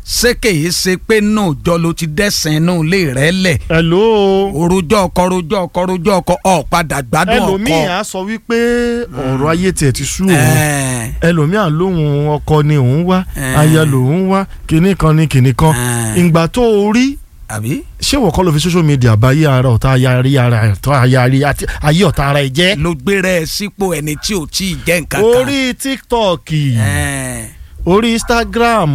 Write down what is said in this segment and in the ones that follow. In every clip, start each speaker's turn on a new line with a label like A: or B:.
A: ṣé kèé ṣe pé náà jọ ló ti dẹ́sẹ̀ inú ilé rẹ̀ lẹ̀
B: hello
A: orojọ́ ọkọ orojọ́ ọkọ orojọ́ ọkọ ọ̀ padà gbádùn ọkọ.
B: ẹlòmíì á sọ wípé ọ̀rọ̀ ayé tiẹ̀ ti sú òun
A: Ẹ̀ẹ́,
B: ẹlòmíì á lóhun ọkọ ni òun wá
A: Eh.
B: aya lòun wá kinní kan ni kinní kan
A: Eh.
B: ìgbà tó o rí
A: àbí
B: ṣé wọ́n kọ́ ló fi social media bá ayé ara ọ̀tá ayé ara ọ̀tá ayé àti ayé ọ̀tá ara ẹ̀ jẹ́
A: ló gbéra ẹ sípò ẹni tí ò tí ì jẹ́ nǹkan kan.
B: orí tiktok
A: Ẹ̀ẹ́,
B: orí instagram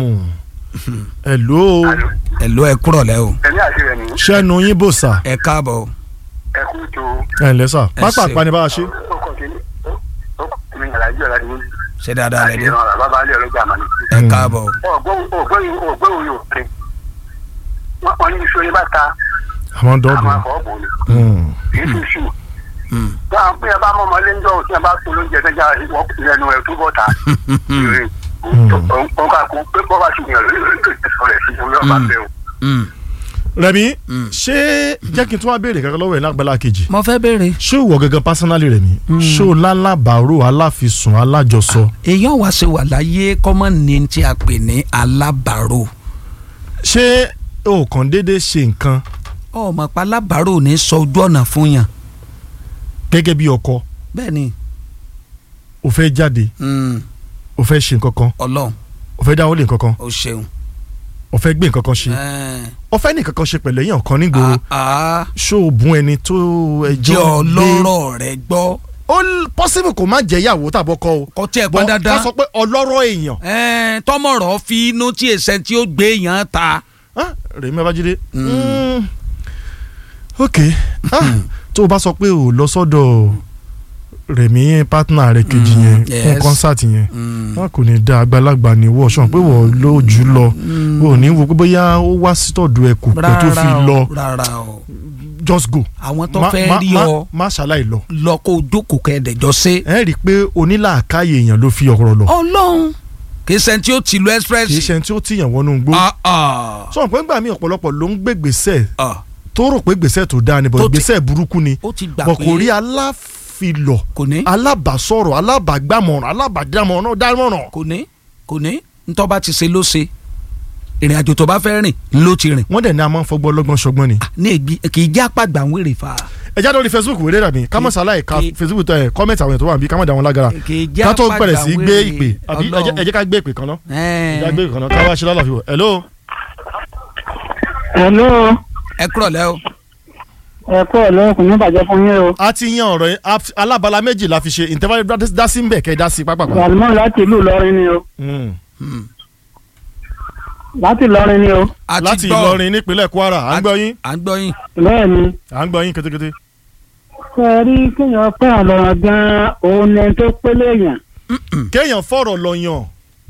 B: hello
A: ẹ ló ẹ kúrọ̀ lẹ́ o
C: ẹ̀mí àti rẹ̀ nìyí
B: ṣẹ́nu yín bò sà
A: ẹ káàbọ̀ o.
C: ẹ kú tó
B: ẹ̀ ǹlẹ́ sà
A: Ẹ
B: pápá
A: ṣeun.
B: àpáni bá a ṣe
C: ọkọ̀ kìíní ó mi yàrá ìjọ láti wọ́n
A: ṣé dáadáa lẹ
C: àti
A: dé
C: ìran bàbá alẹ́ ọlọ́jà àmàlẹ́
A: ẹ káàbọ̀ o.
C: ọgbọ́n òun yóò pè wọ́n ní iṣu ní bàtà
B: àwọn
C: àwọn
B: dọ́ọ̀bù
C: àfọwọ́bù ni
B: Hmm.
C: kì í ṣe ṣù
A: Mm.
C: báwọn bí ẹ bá mọ ọmọlé ń jọ òsín ẹ bá fún lóúnjẹ tẹjá ìrẹnu ẹ túbọ̀ ta ìrìn òun kà kó pé bọ́ bá ṣùgbọ́n lórí ìṣẹ̀sọ̀ rẹ̀ sí orí ọba bẹ́ẹ̀ o.
A: Mm.
B: rẹmi
A: Mm.
B: ṣé jẹ́ kí n tún wá béèrè kankan lọ́wọ́ ẹ̀ lágbàlá kejì
A: mo fẹ́ béèrè.
B: ṣé ìwọ gẹ́gẹ́ personally rẹmi ṣé o lálábàárò aláfisùn alájọsọ
A: èèyàn wá ṣe wà láyé kọ́mọ ní tí a pè ní alábàárò
B: ṣé o kàn déédéé ṣe nǹkan
A: ọmọ pa alábàárò ní sọ ojú ọ̀nà fún yàn
B: gẹ́gẹ́ bí ọkọ
A: bẹ́ẹ̀ ni
B: o fẹ́ jáde
A: mm,
B: o fẹ́ ṣe nǹkan kan
A: ọlọ́run
B: o fẹ́ dáwọ́lé nǹkan kan
A: ó ṣeun.
B: o fẹ́ gbé nǹkan kan ṣe
A: Ẹ̀ẹ́,
B: o fẹ́ ní nǹkan kan ṣe pẹ̀lú èèyàn kan nígboro
A: àá
B: ṣó o bùn ẹni tó ẹjọ́
A: jẹ́ ọlọ́rọ̀ rẹ gbọ́
B: ó possible kó má jẹ́ ìyàwó tàbọ̀ kọ́ o
A: kọ́ tí ẹ̀
B: Bọ́
A: pọ́n dandan
B: ká sọ pé ọlọ́rọ̀ èèyàn
A: Ẹ̀ẹ́, tọmọrọ fi inú tí èsẹ tí ó gbé yàn ta
B: Ah, Rẹ̀mí Babájídé Mm. ok Ah, tó o bá sọ pé o lọ sọ́dọ̀ Rẹ̀mí partner rẹ̀ kejì
A: Mm,
B: yẹn
A: yes.
B: fún kọ́nsáàtì yẹn
A: Mm.
B: wọn kò ní da àgbàlagbà ní wọ́ ṣọ́n pé wọ́n lójú lọ o ò ní wo pé bóyá ó wá sítọ̀dù ẹ̀ kò pẹ́ tó fi
A: rárá
B: lọ
A: o rárá o
B: just go
A: àwọn tó
B: Má-
A: fẹ́
B: má-
A: rí
B: má-
A: ọ
B: má ṣàlàyé lọ
A: lọ kó o jókòó kẹ́ẹ̀dẹ̀jọ́ sí.
B: ẹ rí i pé onílàákàyè èèyàn ló fi ọ̀rọ̀ lọ
A: ọlọ́run kì í ṣe tí ó ti lu express.
B: kì í ṣe ẹni tí ó tìyàn wọnú gbó
A: Ah, ah,
B: sọ pé ńgbà mí ọ̀pọ̀lọpọ̀ ló ń gbé gbèsè
A: ah.
B: tó rò pé gbèsè tó dáa ni bọ̀
A: Tó ti-
B: gbèsè burúkú ni
A: ó ti gbà
B: bọ̀
A: pé
B: kò rí aláfilọ̀
A: kò ní
B: alábàásọ̀rọ̀ alábàágbàmọ̀ràn alábàádámọ̀ràn dámọ̀ràn.
A: kò ní kò ní ntọ́ bá ti ṣe ló ṣe ìrìn àjò tó bá fẹ́ rìn ló ti rìn
B: wọ́n dẹ̀ ní a máa ń fọgbọ́n lọ́gbọ́n ṣọgbọ́n ni.
A: ní ègbì kì í já pàgbà ń wèrè fà.
B: ẹ jáde lórí facebook wéré rà mí ká mọ̀ sáláì ka
A: Kì-
B: facebook tẹ kọ́mẹ̀tì àwọn ètò wà bí ká mọ̀ dà wọn lágara
A: kì í já
B: ká tó
A: pàgbà
B: bẹ̀rẹ̀ sí
A: ń
B: gbé
A: wèrè.
B: ìpè àbí ẹ jẹ́- ẹ
A: Ọlọ́run.
B: jẹ́ ká gbé ìpè kan náà ẹ jẹ́ ká
A: Ẹ̀ẹ́,
B: gbé ìpè kan náà ká wá ṣe lálàáfíà wọ̀ hello.
D: Hello,
A: ẹ kúrọ̀ lẹ́ o.
D: ẹ kú ọ̀lẹ́ kò ní bàjẹ́ fún yín o.
B: a ti yan ọ̀rọ̀ yẹn a- alábala méjì la fi ṣe ìtẹ́fà dá sí ń bẹ̀ kẹ́ ẹ dá sí pápákọ̀.
D: Salmon láti ìlú Ìlọrin ni o.
B: Mm.
A: Hmm.
D: Láti Ìlọrin ni o.
A: a ti
B: láti
A: gbọ́.
B: Ìlọrin nípínlẹ̀ Kwara à ń gbọ́ yín
A: à ń gbọ́ yín.
D: Bẹ́ẹ̀ ni,
B: à ń gbọ́ yín kétékété.
D: ṣe é rí kéèyàn pẹ́ àlọ́run gan-an òun ni ẹni tó pélé èèyàn.
B: kéèyàn fọ̀rọ̀ lọ yàn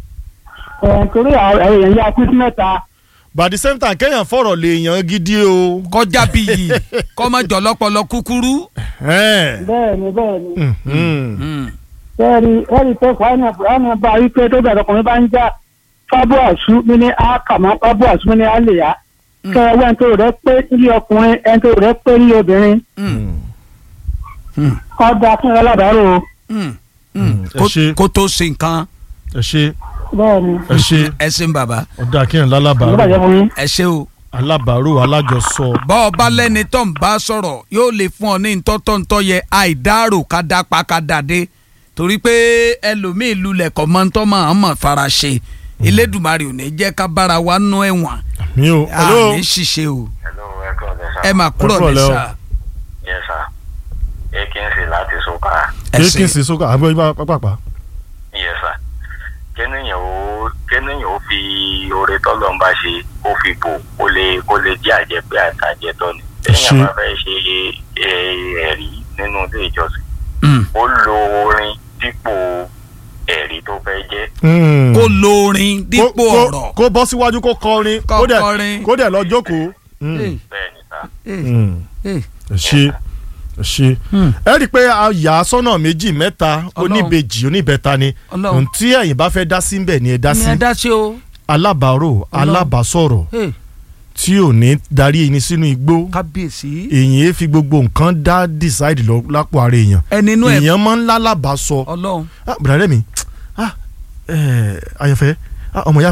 D: Ẹ̀ torí àwọn èèyàn yá kú sí mẹ́ta.
B: but at the same time kéèyàn fọ̀rọ̀ lè yàn gidi o.
A: kọjá bí yìí kọ́mọ jọ̀lọ́pọ̀lọ́ kúkúrú.
B: Ẹ̀.
D: Bẹ́ẹ̀ ni bẹ́ẹ̀ ni.
B: Mm, mm.
A: Hmm.
D: Ṣé ẹ rí ẹ rí pé Kùránì Kùránì bá rí pé tó bẹ̀rẹ̀ ọkùnrin bá ń já fábù àṣù mi ní àkàmọ́ fábù àṣù mi ní àlèyá. Kẹ́ ẹ wẹ́n tó rẹ̀ pé ní ọkùnrin ẹni tó rẹ̀ pé ní obìnrin.
A: Hmm. Hmm.
D: Ọ̀dà fún alábàárò o.
A: Hmm.
B: Mm,
A: Hmm.
B: ẹ
A: Kó-
B: ṣé.
A: kó tó ṣe nǹkan
B: ẹ ṣe
D: Bẹ́ẹ̀ ni,
B: ẹ ṣe
A: ẹ ṣeun bàbá
B: ọ̀dà kéèyàn
D: kò ní bàjẹ́
B: lálábàárò
D: fún yín.
A: ẹ ṣe o.
B: alábàárò alájọsọ.
A: bọ́ ọ bá lẹ́ni tó ń bá sọ̀rọ̀ yóò lè fún ọ ní ntọ́tọ́ntọ́ yẹ àìdárò ká dá pa ká dàdé torí pé ẹlòmíín lulẹ̀ kọ́ mọ́ ntọ́ máa ń mọ̀ fara ṣe Elédùmarè ò ní jẹ́ ká bára wa nú ẹ̀wọ̀n
B: mi ò hello
A: àní ṣiṣẹ́ o
C: hello ẹ kọ́ ọ̀dẹ sá.
A: ẹ máa kúrò
B: Ẹ kúrò
A: ní
B: lẹ́ o.
A: sá
C: yes sir akinsi láti soka
A: ẹ
B: kí
A: ṣe
B: kí n sì sókà àgbẹ̀ yín pápápá.
C: yes sir kéèyàn ó kéèyàn ó fi oore tọ́lọ̀ ń bá ṣe ó fi bò kó lè kó lè jẹ́ àjẹpẹ́ àtàjẹtọ́ ni
B: Ṣé-
C: téèyàn bá fẹ́ ṣe eh, ẹ̀rí nínú ilé ìjọsìn
A: Mm.
C: ó lo orin dípò ẹ̀rí tó fẹ́ jẹ́
B: Mm.
A: kó lórin dípò
B: Kó- kó-
A: ọ̀rọ̀
B: kó bọ́ síwájú kó kọrin
A: Kó
B: kó dẹ̀
A: kọrin.
B: kó dẹ̀ lọ jókòó. Mm.
A: Eh,
C: bẹ́ẹ̀ ni sá
A: eh,
B: Mm.
A: eh.
B: ẹ ṣe ẹ ṣe
A: Hmm.
B: ẹ rí i pé a yà á sọ́nà méjì mẹ́ta
A: Ọlọ́run.
B: oníbejì oníbẹ̀ta ni
A: Ọlọ́run.
B: ohun tí ẹ̀yin bá fẹ́ dá sí ń bẹ̀ ni ẹ dá sí
A: ní ẹ dá sí o
B: alábàárò alábàásọ̀rọ̀
A: Eh,
B: tí ò ní darí ẹni sínú igbó
A: kábíyèsí
B: èyàn ẹ fi gbogbo nǹkan dá decide lọ lápò ara èèyàn
A: ẹni inú ẹ
B: èèyàn máa ń lálábàásọ
A: Ọlọ́run
B: ah bùrọ̀dẹ́ mi ah ẹ̀ ayọ̀fẹ́ ah ọmọ yàfẹ́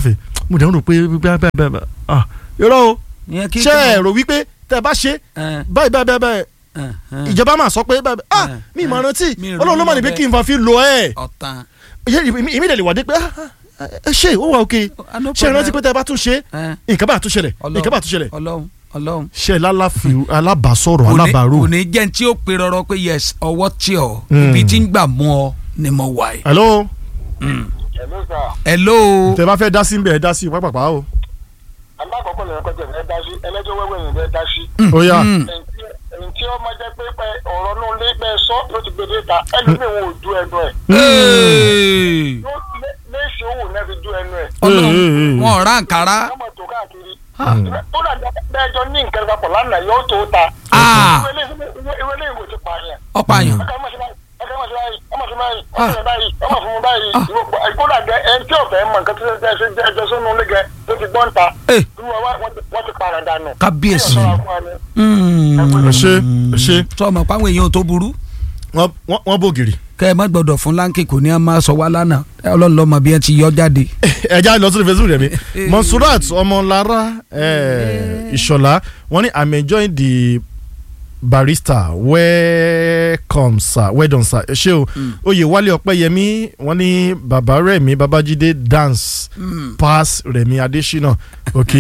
B: mo dẹ̀ ń rò pé bẹ́ẹ̀ bẹ́ẹ̀ bẹ́ẹ̀ bẹ́ẹ̀ ah irọ́ o
A: ìyẹn kí
B: ṣé ẹ rò wípé tẹ́ ẹ bá ṣe
A: ẹ,
B: báyìí báyìí báyìí báyìí
A: ẹ, ẹ,
B: ìjọba máa sọ pé báyìí báyìí ah
A: ẹ,
B: mi ìmọ̀
A: ẹ,
B: rántí
A: mi ì
B: ọlọ́run ló
A: ronú
B: mà ní pé
A: bẹ́ẹ̀.
B: kí n fa fi lo ẹ̀
A: ọ̀tàn
B: èmi dẹ̀ lè wà dé pé ah, ah, ẹ ṣe ó wà òkè
A: Ah, no
B: ṣe ẹ rántí
A: problem.
B: pé tẹ́ ẹ bá tún ṣe
A: ẹ,
B: nǹkan bá tún ṣẹlẹ̀
A: Ọlọ́run,
B: nǹkan bá tún ṣẹlẹ̀
A: ọlọ́run ọlọ́run
B: ṣe lálàfi alábàásọ̀rọ̀
A: kò ní-
B: alábàárò
A: kò ní jẹ́ tí ó pe rọrọ pé yes ọwọ́ tí ọ
B: Mm.
A: ibi tí ń gbà mú ọ ni mo wà yìí.
B: hello
C: ẹ̀lú sà
A: hello
B: tẹ́ bá fẹ́ dá sí ń bẹ̀ ẹ́ dá sí pápápá o
C: alákọ̀ọ́kọ́ lè kọjá ẹ̀ dá sí ẹlẹ́jọ́ wẹ́wẹ́ yìí bẹ́ẹ̀ dá sí.
B: ó yá
A: Mm.
C: ntí ó máa jẹ́ pé pé ọ̀rọ̀ náà lé bẹ́ẹ̀ sọ ló ti gbèdé ta ẹlòmíì wọn ò du ẹnu ẹ̀
A: Hey.
C: Yóò lé- léèṣì owó náà fi du ẹnu ẹ̀
A: ọlọ́run
B: Hey, hey, hey.
A: wọn ò rà nkàrà
C: wọ́n mọ̀ tó káàkiri tó dà bẹ́ẹ̀ jọ ní nǹkan papọ̀ lánàá yóò tó ta
A: Ah.
C: ìwé ilé ìwé ti pààyàn
A: ọ̀pààyàn
C: ọkọ̀ ọmọ sí báyìí ọkọ̀ ọmọ sí báyìí ọmọ sí báyìí ọmọ sí báyìí ọmọ fún mi báyìí ìkódà gẹ ẹni tí ọ̀fẹ́ mọ̀ nǹkan tó ṣe ṣe jẹ́ ẹjọ́ sínú ilé gẹ tó ti gbọ́n ta
A: Eh.
C: wọ́n ti para dànù.
A: kábíyèsí
C: Kí ọ̀ṣọ́ra fún wa ni.
B: ẹ ṣe ẹ ṣe
A: sọmọ páwọn èèyàn tó burú
B: wọ́n- wọ́n wọ́n bògiri
A: kẹ ẹ má gbọ́dọ̀ fún láńkì kò ní a máa sọ wá lánàá ọlọ́run lọ́mọ bí ẹ ti yọ jáde.
B: ẹja lọ sórí facebook rẹ mi monsurat ọmọlára eh, ìṣọlá wọ́n ní i'm enjoying the barista welcome sir well done sir ẹ ṣé o oyè wálé ọpẹ́yẹmí wọ́n ní bàbá rẹ̀mí babájídé dance pass rẹ̀mí adésínà ok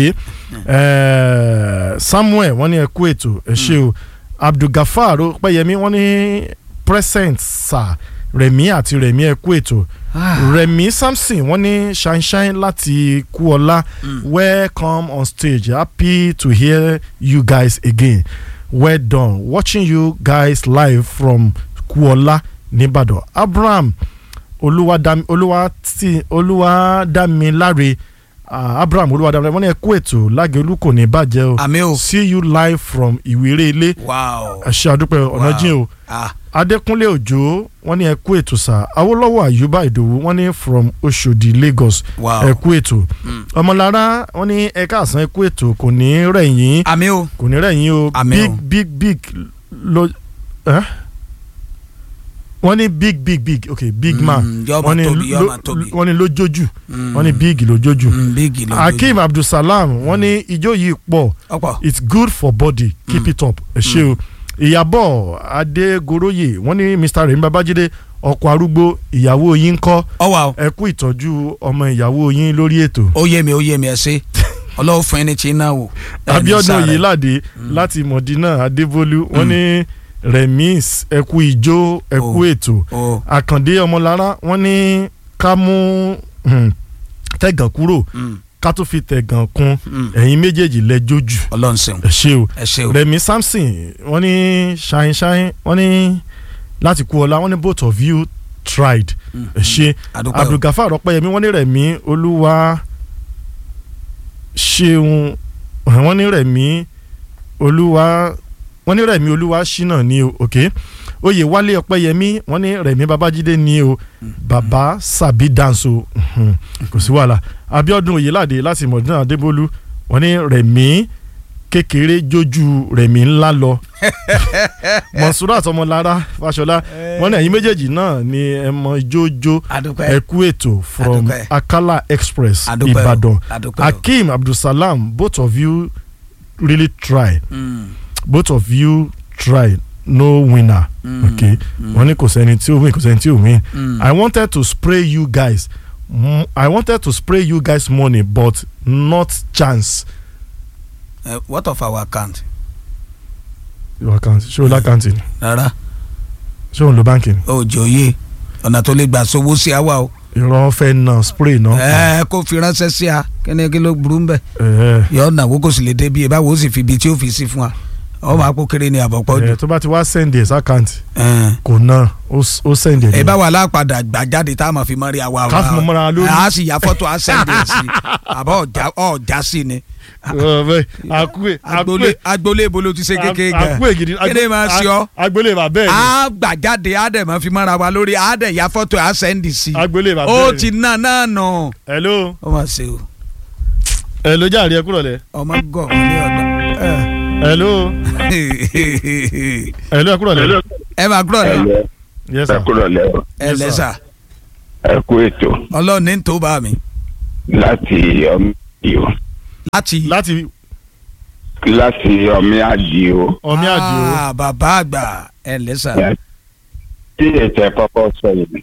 B: eh, samuel wọ́n ní ẹ kú ètò ẹ ṣé o abdulgafar ọpẹ́yẹmí wọ́n ní present sir rẹ̀mí àti rẹ̀mí ẹ kú ètò rẹ̀mí samson wọ́n ní shine láti kúọlá welcome on stage happy to hear you guys again well done watching you guys live from kúọlá nìbàdàn abraham olúwadami olúwati olúwadámiláre ah, abraham olúwadámiláre wọ́n ní ẹ kú ètò lágẹ̀lú kò ní bàjẹ́ o
A: àmì o
B: see you live from ìwéré ilé
A: wow
B: ẹ ṣé àdúpẹ́ ọ̀nà
A: Wow.
B: jìn o
A: ah
B: adékúnlé òjò wọ́n ní ẹ kú ètò sá awólọ́wọ̀ àyùbá ìdòwú wọ́n ní from oṣòdì lagos
A: wow
B: ẹ kú ètò ọmọlára wọ́n ní ẹ káàsán ẹ kú ètò kò ní rẹ̀yìn
A: àmì o
B: kò ní rẹ̀yìn o
A: Àmín
B: big
A: o.
B: big big lo ẹ́ wọ́n ní big big big ok big man
A: Mm, yóò
B: wọ́n
A: máa
B: ní
A: tóbi yóò
B: lo-
A: máa tóbi
B: wọ́n ní lójójú
A: Mm.
B: wọ́n ní big lójójú
A: Mm, bíìgì ló
B: hakeem abdulsalam wọ́n ní ijó yìí pọ̀
A: ọ̀pọ̀
B: it's good for body keep it up ẹ ṣé o ìyàbọ̀ adégoroyè wọ́n ní mr remi babájídé ọkọ arúgbó ìyàwó yín kọ́
A: ọwà o
B: ẹ kú ìtọ́jú ọmọ ìyàwó yín lórí ètò
A: ó yé mi ó yé mi ẹ ṣe ọlọ́wọ́ fún ẹni tí ń náà wò.
B: abiodun oyelade láti mọ̀dínà adébólú wọ́n ní remis ẹ kú ìjó ẹ kú
A: Oh.
B: ètò
A: o
B: àkàndé ọmọlára wọ́n ní ká mú hmm, tẹ̀gàn kúrò ká tó fi tẹ̀gàn kún ẹ̀yin méjèèjì lẹ́jọ́ jù
A: ọlọ́run ṣeun
B: ẹ ṣé o
A: ẹ ṣe o
B: rẹmi samson wọ́n ní ṣahin ṣahin wọ́n ní láti kú ọlá wọ́n ní both of you tried ẹ ṣe
A: àdúpẹ́ o
B: abdulgafar ọpẹ́yẹmí wọ́n ní rẹmi olúwa ṣeun wọ́n ní rẹmi olúwa wọ́n ní rẹmi olúwa ṣínà ní o ok oyè wálé ọpẹ́yẹmí wọ́n ní rẹmi babájídé ní o bàbá sàbí danso mhm, kò sí wàhálà abiodun oyelade láti mọ̀dúnrún adébólú wọ́n ní rẹmi kékeré jójú rẹmi ńlá lọ mọ̀nsúrà àtọmọlára fàṣọlá wọ́n ní ẹ̀yin méjèèjì náà ni ẹ mọ jójó
A: àdúpẹ́
B: ẹ kú ètò from
A: Adúpẹ́.
B: akala express
A: àdúpẹ́ o
B: ìbàdàn
A: àdúpẹ́ o
B: akeem abdulsalam both of you really try
A: Mm,
B: both of you try no winner
A: mm,
B: okay
A: mm,
B: wọ́n ní kò sẹ́ni tí ó win kò sẹ́ni tí ó win
A: mm.
B: i wanted to spray you guys mm, i wanted to spray you guys money but not chance
A: Eh, what of our account
B: your account ṣé o lákàntì ni
A: rárá
B: ṣé o ń lo báńkì ni
A: ó jòyè ọ̀nà tó lè gbà sówó sí àwa o
B: ìrọ̀ fẹ́ na spray náà
A: ẹ kó fi ránṣẹ́ sí a kíni kí ló burú ń bẹ̀
B: ẹ̀
A: yọ ọ̀nà wo kò sì lè débi ẹ̀ báwo ó sì fi ibi tí ó fi sí fún wa ọmọ àpò kéré ni àbọ̀pọ̀ jù
B: ẹ̀ tó bá ti wá send ẹ̀ sákàntì
A: ẹ̀
B: kò ná ó s- ó send ẹ̀
A: ẹ bá wà lápadà gbà jáde tá a máa fi mọ́ rí àwa
B: Ká fi mọ́ mọ́ra lórí.
A: a sì ya fọ́tò a sẹ́ndì ẹ̀ sí àbọ̀ ọ̀já ọ̀já sí ni
B: ọ̀bẹ àkúè
A: agboolé agboolé ibo ló ti ṣe kékeré gan
B: àkúè gidi
A: kéde máa ṣe ọ
B: agboolé bàbá ẹ̀ ni
A: a gbà jáde a dẹ̀ máa fi mọ́ra wa lórí a dẹ̀ ya fọ́tò a sẹ́ndì sí
B: agboolé bàbá
A: ó
B: ẹ̀
A: ti ná náà nù
B: hello
A: ó mà ṣe o
B: hello jàre ẹ kúrò lẹ
A: ọmọ gọ̀ ní ọ̀dọ̀
B: hello hello ẹ kúrò lẹ
A: ẹ máa gbọ́ ni
B: yes
C: ẹ
B: sir
C: kúrò lẹ́wọ̀
A: ẹ lẹ́sà
C: ẹ kú ètò
A: ọlọ́run ní tó bá mi
E: láti ọmọ àdìo
A: láti.
B: láti
E: láti ọmọ àdìo
B: ọmí àdìo
A: Ah, bàbá àgbà ẹ lẹ́sà.
E: tí ètò ẹ̀ kọ́kọ́ sọ yìí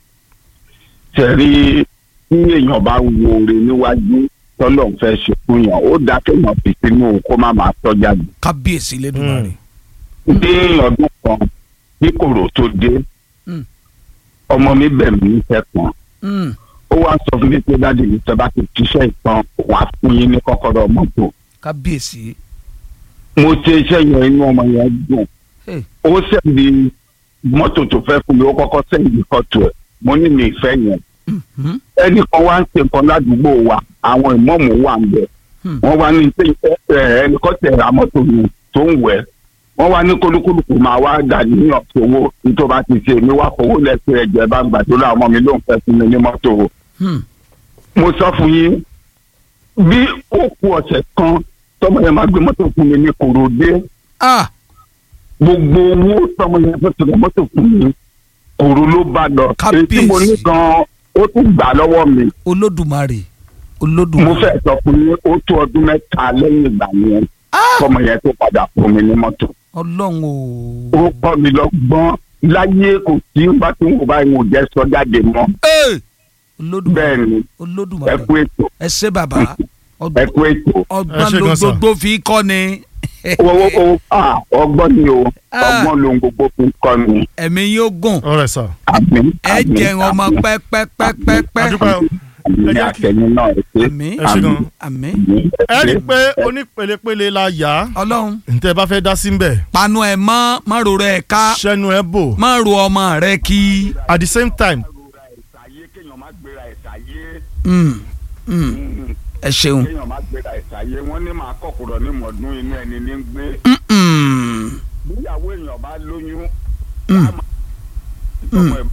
E: tẹ̀rí tí èèyàn bá wo oore níwájú tọ́lọ̀ ń fẹ́ ṣe fún yàn ó dáa kéèyàn fi sínú kó má máa tọ́jà jù.
A: kábíyèsí lẹ́dùnmáre.
E: ní ọdún kan bí kòrò tó dé
A: Mm.
E: ọmọ mi bẹ̀ mí níṣẹ́ kan
A: Mm.
E: ó wá sọ fún mi pé dáàdi mi tẹ́ bá ti ṣiṣẹ́ ìtàn wàá fún yín ní kọ́kọ́rọ́ mọ́tò
A: kábíyèsí.
E: mo ṣe iṣẹ́ yẹn inú ọmọ yẹn dùn
A: Hey.
E: ó sẹ́ndì mọ́tò tó fẹ́ fún mi ó kọ́kọ́ sẹ́ndì fọ́tò ẹ̀ mo ní mi ìfẹ́ yẹn
A: Mhm.
E: ẹnì kan wá ń ṣe nǹkan ládùúgbò wa àwọn ìmọ̀ọ́mù wà ń bẹ̀
A: Hmm.
E: wọ́n wá ní pé ẹnì kan tẹ̀ ra mọ́tò mi tó ń wẹ̀ wọ́n wá ní kólúkúlùkù máa wá dà níyàn sówó nítorí bá ti ṣe mi wá fowó lẹ́sẹ̀ ẹ̀jẹ̀ bá ń gbàdúrà ọmọ mi ló ń fẹ́ fún mi ní mọ́tò o
A: Hmm.
E: mo sọ fún yín bí ó kù ọ̀sẹ̀ kan tọ́mọ yẹn máa gbé mọ́tò fún mi ní kòròdé
A: ah
E: gbogbo owó tọ́mọ yẹn fẹ́ tẹ̀lé mọ́tò fún mi kòrò ló bá lọ èyí tí mo ní
A: Kábíyèsí.
E: gan ó tún gbà lọ́wọ́ mi
A: olódùmarè
E: mo
A: olódùmarè.
E: fẹ́ sọ fún yín ó tó ọdún mẹ́ta lẹ́yìn ìgbà yẹn
A: Ah!
E: tọ́mọ yẹn tó padà fún mi ní mọ́tò
A: ọlọ́run o.
E: ó kọ́ mi lọ́gbọ́n láyé kò sí bá tí mo bá ìwọ̀n jẹ́ sọ jáde mọ́
A: Hey! olódùmarè
E: bẹ́ẹ̀ ni ẹ
A: olódùmarè
E: kú ètò
A: ẹ ṣé bàbá
E: ẹ kú ètò
B: Ẹ
A: ọgbọ́n
B: ṣé
A: ló
B: gan sà.
A: gbogbo fi kọ́ ni
E: owó owó ah, ọgbọ́n ni o
A: Ah.
E: ọgbọ́n ló ń gbogbo fi kọ́ mi
A: ẹ̀mí yóò gùn
B: ọ̀rẹ́ sà
E: àmín
A: ẹ
E: àmín,
A: jẹun ọmọ
E: àmín,
A: pẹ́pẹ́pẹ́pẹ́
B: adúpẹ́ o
E: àmín
B: ẹ jẹ́ kí-
E: àtẹ̀yìn náà ẹ ṣé
A: àmín
B: ẹ ṣé gan
A: àmín
E: àmín,
B: ẹ rí i
E: ṣé.
B: pé onípelepele la yá
A: ọlọ́run
B: ntẹ́ bá fẹ́ dá sí ń bẹ̀
A: panu ẹ̀ mọ́ má ro rẹ̀ ká
B: sẹ́nu ẹ bò
A: má ro ọmọ rẹ̀ kí.
B: at the same time
E: ẹ̀sàyé kéèyàn má gbéra ẹ̀sàyé
A: Mm, mm, ẹ ṣeun.
E: kéèyàn má gbéra ẹ̀sàyé wọ́n ní máa kọ̀kùrọ̀ ní mọ̀ọ́dún inú ẹni ní gbé
A: Mm, mm,
E: bíyàwó èèyàn bá lóyún
A: Mm.
E: á máa- ọmọ ẹ̀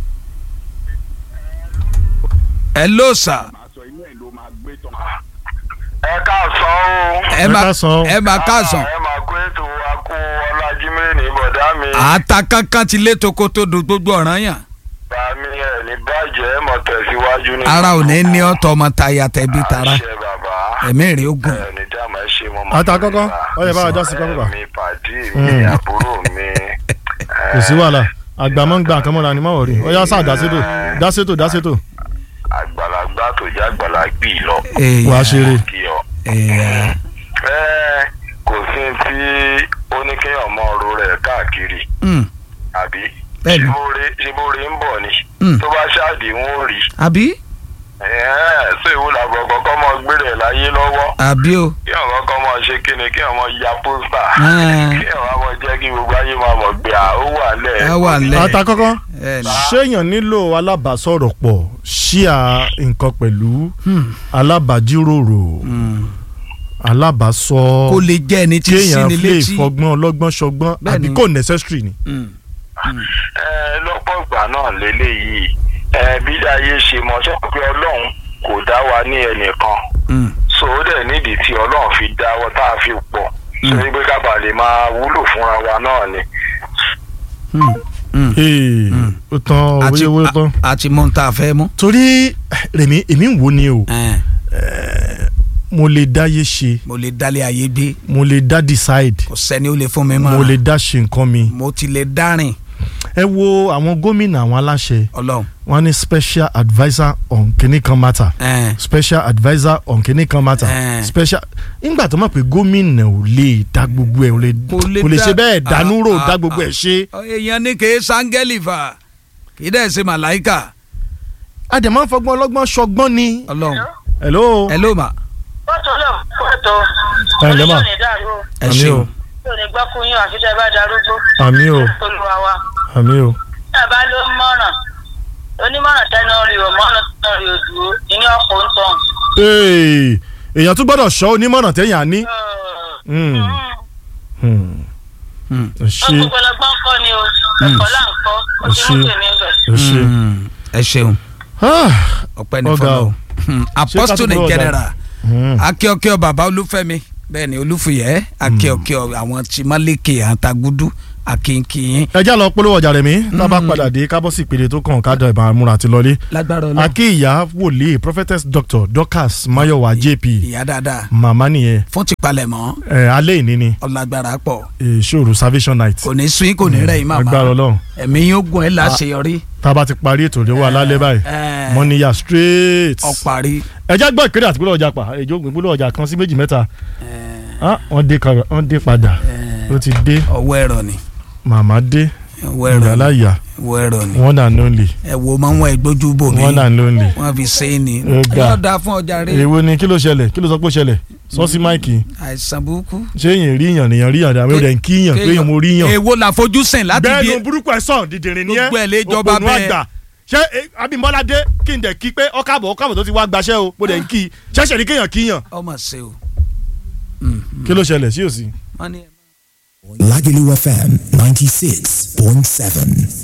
A: ẹ ló sà
E: máa sọ inú ẹ̀ ló máa gbé tán. ẹ káàsán o.
A: ẹ
B: Ẹ
A: má
B: káàsán.
A: ẹ má káàsán.
E: ẹ máa kó ètò akó ọlájímẹ́ ní bọ̀dá mi.
A: àtà kankan ti lé tokoto do gbogbo ọ̀ràn yàn.
E: bàmí ẹ̀ ní bàjẹ́ ẹ̀ mọ̀ tẹ̀síwájú ní.
A: ara ò ní ní ọ̀tọ̀ ọmọ taya tẹ̀bí tara
E: àṣẹ bàbá.
A: ẹ̀mí rẹ̀ ó gùn.
E: ẹ ní dààmú ẹ ṣe mọ́
B: Ata kọ́kọ́, ó yẹ bá wa dá sí kọ́kọ́ bá.
E: mi pàdé mi
B: Mm.
E: àbúrò mi.
B: kò sí wàhálà àgbà máa ń gba nǹkan mọ́ra ni má wọ̀rí ó yá sá dásétò dásétò dásétò
E: àgbàlagbà tó jẹ́ àgbàlagbì lọ.
B: wàá ṣeré
E: kí ọ.
A: Èèyàn.
E: ẹ kò sí tí ó ní kéèyàn mọ ọ̀rọ̀ rẹ̀ káàkiri
A: Mm,
E: àbí
A: Bẹ́ẹ̀ni.
E: ṣibóore ń bọ̀ ni
A: Mm.
E: tó bá ṣáàdì ń ó rí
A: àbí
E: ṣé ìwúlò àgbọ̀ kọ́kọ́ mọ gbére ẹ̀ láyé lọ́wọ́
A: àbí o.
E: kí àwọn kọ́kọ́ mọ ṣe kíni kí àwọn ya pósítà
A: Ah.
E: kí àwọn mọ jẹ́ kí gbogbo ayé máa mọ̀ pé à ó wà lẹ̀
A: ẹ wà lẹ.
B: ata kọ́kọ́
A: ẹ ní.
B: ṣéèyàn nílò alábàásọ̀rọ̀ pọ̀ ṣíà nǹkan pẹ̀lú
A: Hmm,
B: alábàájíròrò
A: hmm.
B: alábàásọ
A: kó lè jẹ́ ẹni tí
B: kéèyàn
A: síni
B: lè
A: létí.
B: fọgbọ́n ọlọ́gbọ́n ṣọgbọ́n
A: Bẹ́ẹ̀ni.
B: àbí kò necessary ni.
A: Mm,
E: ẹ lọ́pọ̀ ìgbà náà lélẹ́yìí ẹ bí ayé ṣe mọ ṣé pé ọlọ́run kò dá wa ní ẹnìkan
A: mm.
E: so ó dẹ̀ nídìí tí ọlọ́run fi dá wa tá a fi pọ̀ so wípé ká bàa lè máa wúlò fúnra wa náà ni.
A: Mm, mm.
B: ee ó tán
A: àti
B: owó tán.
A: a- àti mọ tá a fẹ́ mú.
B: torí rèmi èmi ń wò ni o
A: Ẹ̀,
B: mo lè dáyé ṣe
A: mo lè dálé ayé gbé
B: mo lè dá decide
A: kò sẹ́ni ó lè fún mi mọ́.
B: mo lè dá ṣe nǹkan mi.
A: mo ti lè dárìn
B: ẹ wo àwọn gómìnà àwọn aláṣẹ
A: ọlọ́run.
B: wọn ní special adviser on kìnnì kan matter
A: Ẹ̀,
B: special adviser on kìnnì kan matter
A: Eh.
B: special nígbà tó mọ̀ pé gómìnà ò lè dá gbogbo ẹ̀ ò lè
A: Kò lè
B: kò lè
A: dá-
B: ṣe bẹ́ẹ̀ dánú rò
A: Ah,
B: dá
A: ah,
B: gbogbo
A: ah.
B: ẹ̀ ṣe.
A: èèyàn ní kì í sángẹ́lì fà kì í dẹ̀ ṣe màláìkà
B: àdèmọ́ fọgbọ́n ọlọ́gbọ́n ṣọgbọ́n ni.
A: ọlọ́run.
B: hello.
A: ẹ ló mà
F: fọ́tò náà fọ́tò
B: Ẹ ǹlẹ́ mà.
F: onímọ̀ ní dàrú o
A: ẹ
B: àmì
A: ṣeun.
B: o
F: yóò ní gbọ́ fún yín àfi tẹ́ ẹ bá darúgbó
B: àmì o
F: olùwà wa
B: àmì o.
F: tí a bá ló ń mọ̀ràn onímọ̀ràn tẹ́nu rí o mọ̀ràn tẹ́nu rí o dúró ìní ọ̀pọ̀ ń tàn.
B: Ee, èèyàn tún gbọ́dọ̀ ṣọ́ onímọ̀ràn téèyàn á ní. Hmm, hmm.
A: Hmm.
B: ẹ ṣe
F: gbogbo ọlọgbọ́n kọ́ ni o ẹ̀kọ́ là ń kọ́ ó ti
B: Ṣé-
F: ń pè mí bẹ̀.
B: ẹ ṣe.
A: Mm, ẹ ṣeun
B: Ah,
A: ọpẹ́ ní
B: Ọ̀gá
A: fọlọ
B: o.
A: apostle
B: Ṣé ká
A: in
B: tó bọ́ ọ̀gá?
A: general
B: hmm.
A: akíọkíọ bàbá olúfẹ́mi bẹ́ẹ̀ ni olúfìyẹ́ akíọ̀kíọ̀ àwọn tìmọ́lẹ́kẹ̀ àtàgùdù akínkín
B: ẹ já lọ polówó ọjà rẹ̀ mí tá a bá padà dé kábọ̀ sí ìpele tó kàn ká dọ̀ ìbára múra àti lọlé
A: lágbára ọlọ́run
B: akíyà wòlíì prophetess doctor dorcas mayowa jp
A: ìyá dáadáa
B: màmá nìyẹn
A: fún tipalẹ̀mọ́
B: ẹ alẹ́ ìní ni
A: ọlágbára pọ̀
B: ìṣòro salvation night
A: kò ní sún kò ní rẹ̀ yín màmá
B: agbára ọlọ́run
A: ẹ̀mí yóò gùn ẹ́ láṣeyọrí
B: tá a bá ti parí ètò ìdíwọ́ alálẹ́ báyìí
A: ẹ̀,
B: mọ́níyà straight
A: ọ̀parí
B: ẹ já gbọ́ ìkéde àti polówó ọjà pa èjò ìpolówó ọjà kan sí méjì mẹ́ta Ah, wọ́n dé ka- wọ́n dé padà ó ti dé
A: ọwọ́ ẹ̀rọ ni
B: màmá dé
A: ọwọ́ ẹ̀rọ ni
B: ìyáláyà
A: ọwọ́ ẹ̀rọ ni
B: one and only
A: ẹ wo máa ń wọ ìgbójú bò mí
B: one and only.
A: wọ́n fi ṣe é ni
B: Ó ga.
A: yóò dáa fún ọjà rẹ
B: èwo ni kí ló ṣẹlẹ̀ kí ló sọ pé ó ṣẹlẹ̀ sọ sí máìkì
A: àìsàn burúkú
B: ṣé èyàn rí yàn nìyàn rí yàn dàbí ó dẹ̀ ń kí yàn pé èyàn mo rí yàn.
A: èwo la fojú sìn láti bí
B: bẹ́ẹ̀nu burúkú ẹ̀ sàn dìdìrín ni ẹ́
A: Gbogbo ẹ̀ lè jọba
B: òpònú
A: bẹ́ẹ̀.
B: àgbà ṣé eh, Abímbọ́lá dé kí n dẹ̀ kí pé ọkàbọ̀ ọkàbọ̀ tó ti wá gbaṣẹ́ o mo dẹ̀ ń kí i ṣẹ̀ṣẹ̀ ní kéèyàn kíyàn
A: ọmọ ṣe o
B: kí ló ṣẹlẹ̀ sí òsì.
A: wọ́n ní.
G: Lagelu FM 96.7.